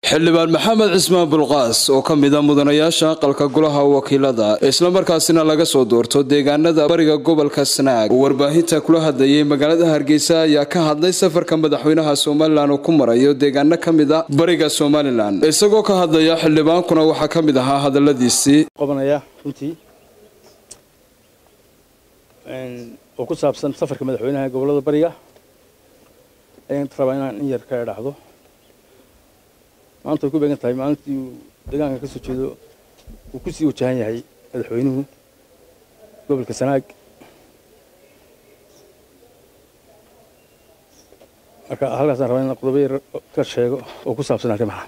xildhibaan maxamed cismaan bulqaas oo ka mid a mudanayaasha aqalka golaha wakiilada islamarkaasina laga soo doorto deegaanada bariga gobolka sanaag oo warbaahinta kula hadlayay magaalada hargeysa ayaa ka hadlay safarka madaxweynaha somalilan oo ku marayo deegaano ka mid a bariga somalilan isagoo ka hadlaya xildhibaankuna waxaa ka mid ahaa hadaladiisii qabanaya runtii oo ku saabsan safarka madaxweynaha gobolada bariga ayaan rabaa inaan in yar ka idhaahdo maanta way ku beegan tahay maalintii uu deegaanka ka soo jeedo uu ku sii wajahan yahay madaxweynuhu gobolka sanaag marka halkaasaan rabaa inaan qodobo yar ka sheego oo ku saabsan arrimaha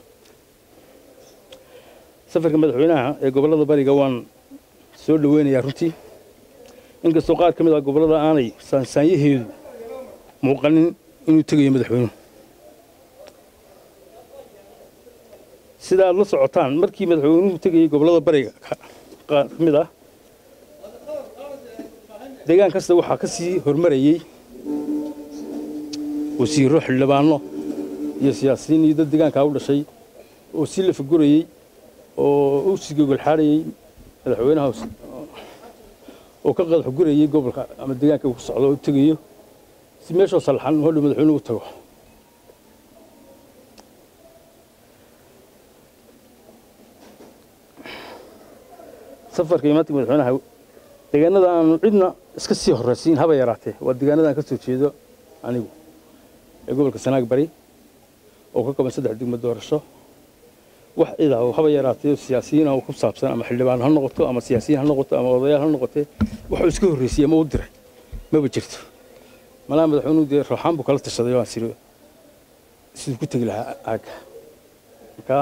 safarka madaxweynaha ee gobollada bariga waan soo dhoweynayaa runtii inkastoo qaar ka mid ah gobollada aanay saansaanyaheedu muuqanin inuu tegayo madaxweynuhu sida aad la socotaan markii madaxweynuhu tegayey gobollada bariga qaar ka mid ah deegaan kasta waxaa ka sii hormarayey wasiirro xildhibaano iyo siyaasiyiin iyo dad deegaankaa u dhashay oo sii la fagurayey oo u sii gogolxaadhayey madaxweynaha oo ka qadax gurayey gobolka ama deegaanka uu ku socdo oo tegayo si meeshoo sallaxan hodhow madaxweynuhu u tago safarka imaantii madaxweynaha deegaanada aanu cidna iska sii horraysiin haba yaraatee waa deegaanadaan ka soo jeedo anigu ee gobolka sanaag bari oo ka kooban saddex degmo doorasho wax cid ah oo haba yaraatee siyaasiyiin ah oo ku saabsan ama xildhibaan ha noqoto ama siyaasiyiin ha noqoto ama odayaal ha noqotee waxuu iska horreysiyey ama u diray maba jirto malaha madaxweynuhu dee rooxaan buu kala tashaday waan siri siduu ku tegi lahaa aagga markaa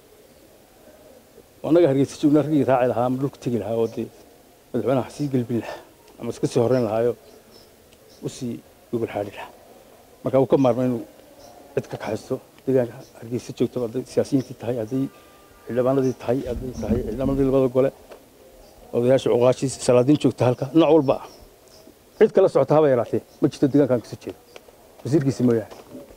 annaga hargeysa joognaa raggii raaci lahaa ama dhulku tegi lahaa oo dee madaxweynaha sii gelbin lahaa ama iska sii horreyn lahaayo u sii gogol xaadhi lahaa marka uu ka maarma inuu cid ka kaxaysto deegaanka hargeysa joogto hadday siyaasiyiintii tahay hadday xildhibaanadii tahay hadday tahay xildhibaanadii labada gole odayaasha cuqaashii salaadiin joogta halka nooc walba ah cid kala socota haba yaraatee ma jirto deegaankan kasoo jeedo wasiirkiisa mooyaane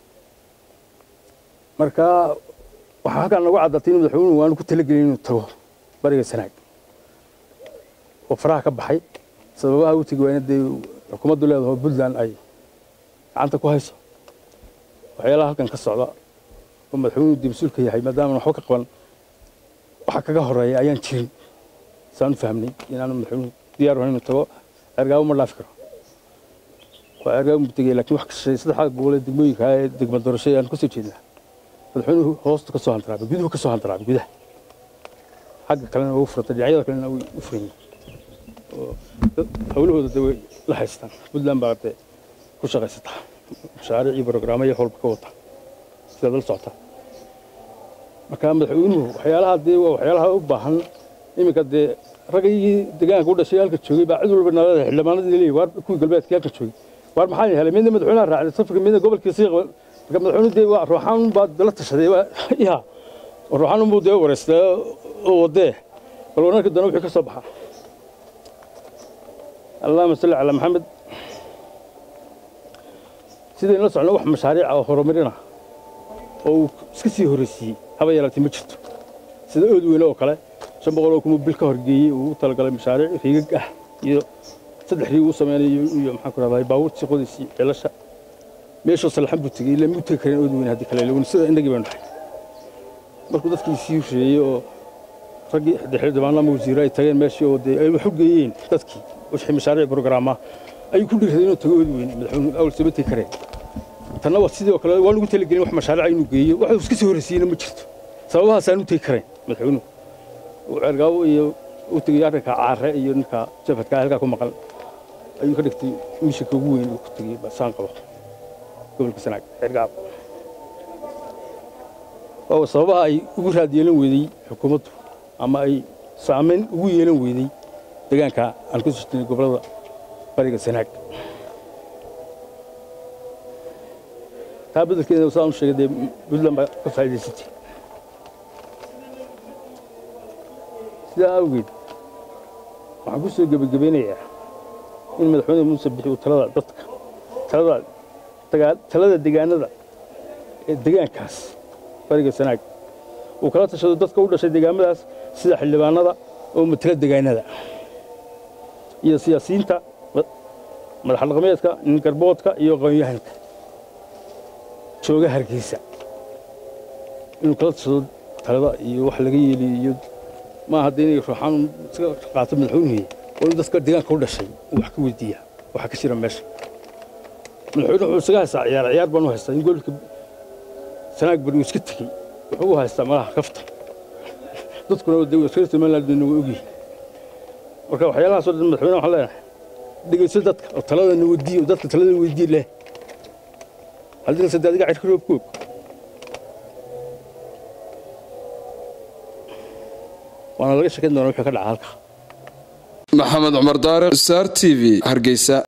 marka waxaa halkaan nagu caddaatay in madaxweynuhu waanu ku talagelin inuu tago bariga sanaag oo faraha ka baxay sababaha u tegi waa in dee xukuumaddu leedaho puntland ay gacanta ku hayso waxyaalaha halkan ka socda oo madaxweynuhu dee mas-uulka yahay maadaama waxba ka qaban waxa kaga horeeya ayaan jirin saan u fahmnay inaanu madaxweynuhu diyaar ahayn inuu tago ergaabo ma dhaafi karo waa ergaabo mu tegaya laakiin wax kashay saddexda gobol ee degmooyinka ee degma doorashada aan ka soo jeednaa madaxweynuhu hoosta ka soo handaraabay guduhu ka soo handaraabay gudaha xagga kalena ugu furantay dhinacyada kalena way u furan yihiin oo hawlahooda dee way la haystaan puntland baa dee ku shaqaysataa mashaariic iyo brograamo iyo howlba ka wata sidaad la socotaa marka madaxweynuhu waxyaalaha dee waa waxyaalaha u baahan iminka dee raggii deegaanka u dhashay halka joogay baa cid walba nalada xildhibaanadii leeyahay waar kuwii galbeedkii halka joogay waar maxaa helay midna madaxweynaha raacday safarka midna gobolkii sii qaban marka madaxweynuhu dee waa ruuxaan baa la tashaday ya ruuxaan buu dee wareystay oo wadee bal wanarka dana wixii ka soo baxa allahuma salli calaa maxamed sidaynu la socno wax mashaariic ah oo horumarina oo uu iska sii horreysiiyey haba yaraatee ma jirto sida ood weyne oo kale shan boqol oo kuma bil ka horgeeyey uu u talagalay mashaariic riigag ah iyo saddex riig uu sameynayo iyo maxaan ku rahdaa baabuurtii qodiisii ceelasha meeshoo salaxan buu tegey ilaa muu tegi karin ood weyne haddii kale lawni sida innagii baynu dhahay markuu dadkii sii horeeyey oo raggii xildhibaano ama wasiiro ay tageen meeshii oo dee ay wax u geeyeen dadkii wixii mashaariic brograama ayuu ku dhiirraday inuu tago ood weyne madaxweynuhu awal sama tegi kareen tanna waa sidoo kale waan ugu talagelin wax mashaariica inuu geeyo wax iska sii horreysiiyeyna ma jirto sababahaasaan u tegi karayn madaxweynuhu ceergaabo iyo u tegay arrinka caare iyo ninka jafadka halkaa ku maqan ayuu ka dhigtay mishanka ugu weyn uu ku tegey saan qabo gobolka sanaag ceergaabo waa sababaha ay ugu raad yeelan weydey xukuumaddu ama ay saamayn ugu yeelan weydey deegaanka aan ku soo jirnay gobollada bariga sanaag taa beddelkeeda saan u sheegay dee puntland baa ka faa'iidaysatay sidaa awgeed waxaan ku soo gebagabeynayaa in madaxweyne muuse bixi uu talada dadka talada talada deegaanada ee deegaankaas bariga sanaag uu kala tashado dadka u dhashay deegaamadaas sida xildhibaanada oo matala degaanada iyo siyaasiyiinta madax dhaqameedka ningarboodka iyo aqoonyahanka jooga hargeysa inuu kala tashado talada iyo wax laga yeeliyo iyo maaha dee inay ruuxaan iska qaato madaxweynuhu oo in dadka deegaanka u dhashay uu wax ka weydiiya waxa ka jira meesha madaxweyne wuxuu isaga haystaa ciyaar ciyaar baan u haystaa in gobolka sanaag bari uu iska tegey wuxuu u haystaa malaha kafta dadkuna reer somaliland bay nagu ogyihin marka waxyaalahaasoo dhan madaxweyne waxaan leenahay dhegeyso dadka oo taladana weydiiye oo dadka taladana weydiiye leh haddii kalse adiga cirka roob koog waana laga sheekayn doonaa wixii ka dhaca halka maxamed cumar daariq star t v hargeysa